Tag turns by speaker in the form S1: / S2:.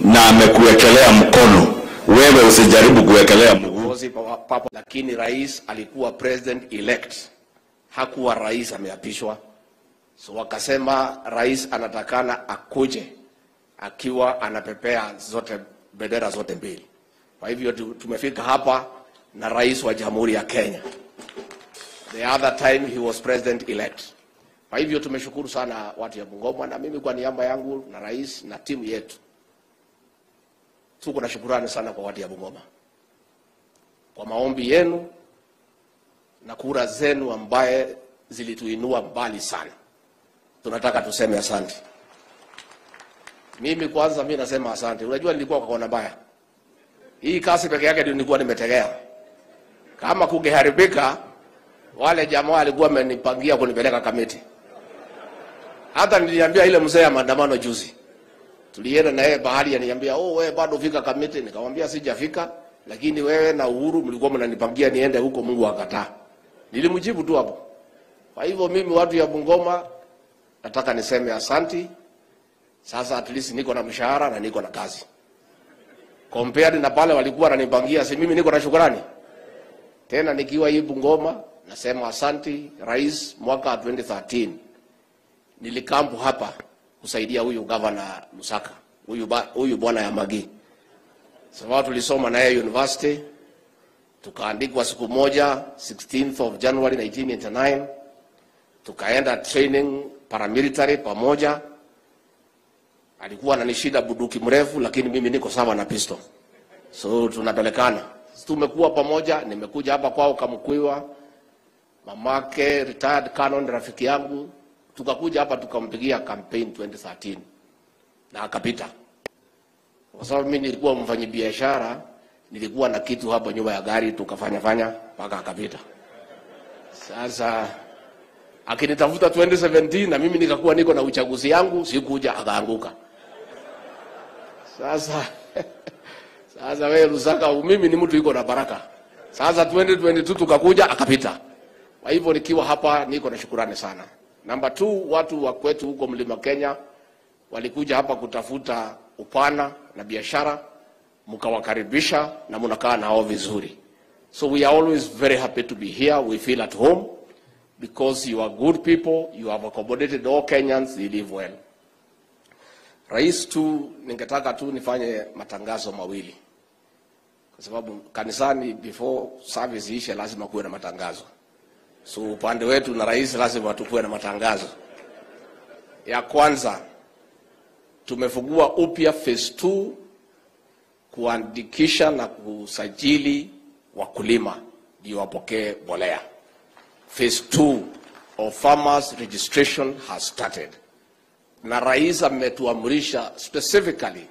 S1: na amekuwekelea mkono, wewe usijaribu kuwekelea mguu.
S2: viongozi pa- papo, lakini rais alikuwa president elect, hakuwa rais ameapishwa. So wakasema rais anatakana akuje akiwa anapepea zote bendera zote mbili. Kwa hivyo tu- tumefika hapa na rais wa Jamhuri ya Kenya. The other time he was president elect. Kwa hivyo tumeshukuru sana watu ya Bungoma, na mimi kwa niaba yangu na rais na timu yetu tuko na shukurani sana kwa watu ya Bungoma kwa maombi yenu na kura zenu ambaye zilituinua mbali sana. Tunataka tuseme asante. Mimi kwanza, mimi nasema asante. Unajua nilikuwa kwa kona mbaya, hii kasi peke yake ndio nilikuwa nimetegea. Kama kungeharibika, wale jamaa walikuwa wamenipangia kunipeleka Kamiti. Hata niliambia ile mzee ya maandamano juzi, tulienda na yeye bahari, aniambia oh, wewe bado fika Kamiti. Nikamwambia sijafika, lakini wewe na Uhuru mlikuwa mnanipangia niende huko, Mungu akataa. Nilimjibu tu hapo. Kwa hivyo mimi watu ya Bungoma nataka niseme asanti. Sasa at least niko na mshahara na niko na kazi. Compared na pale walikuwa wananipangia, si mimi niko na shukrani. Tena nikiwa hii Bungoma nasema asanti rais, mwaka 2013 nilikampu hapa kusaidia huyu gavana Lusaka, huyu ba- huyu bwana ya Magi, sababu tulisoma na yeye university, tukaandikwa siku moja 16th of January 1989 tukaenda training paramilitary pamoja. Alikuwa ananishida buduki mrefu, lakini mimi niko sawa na pistol, so tunapelekana. Tumekuwa pamoja, nimekuja hapa kwao Kamkwiwa, mamake retired canon, rafiki yangu, tukakuja hapa tukampigia campaign 2013 na akapita, kwa sababu mimi nilikuwa mfanyabiashara, nilikuwa na kitu hapa nyuma ya gari, tukafanya fanya mpaka akapita. Sasa akinitafuta 2017 na mimi nikakuwa niko na uchaguzi yangu, sikuja, akaanguka. Sasa sasa wewe Lusaka, mimi ni mtu iko na baraka. Sasa 2022 tukakuja, akapita. Kwa hivyo nikiwa hapa niko na shukurani sana. Namba 2 watu wa kwetu huko Mlima Kenya walikuja hapa kutafuta upana na biashara, mkawakaribisha na mnakaa nao vizuri. So we are always very happy to be here. We feel at home because you are good people, you have accommodated all Kenyans, they live well. Rais tu, ningetaka tu nifanye matangazo mawili, kwa sababu kanisani before service ishe lazima kuwe na matangazo. So upande wetu na rais lazima tukuwe na matangazo. Ya kwanza, tumefungua upya phase 2 kuandikisha na kusajili wakulima ndio wapokee mbolea. Phase 2 of farmers registration has started, na rais ametuamrisha specifically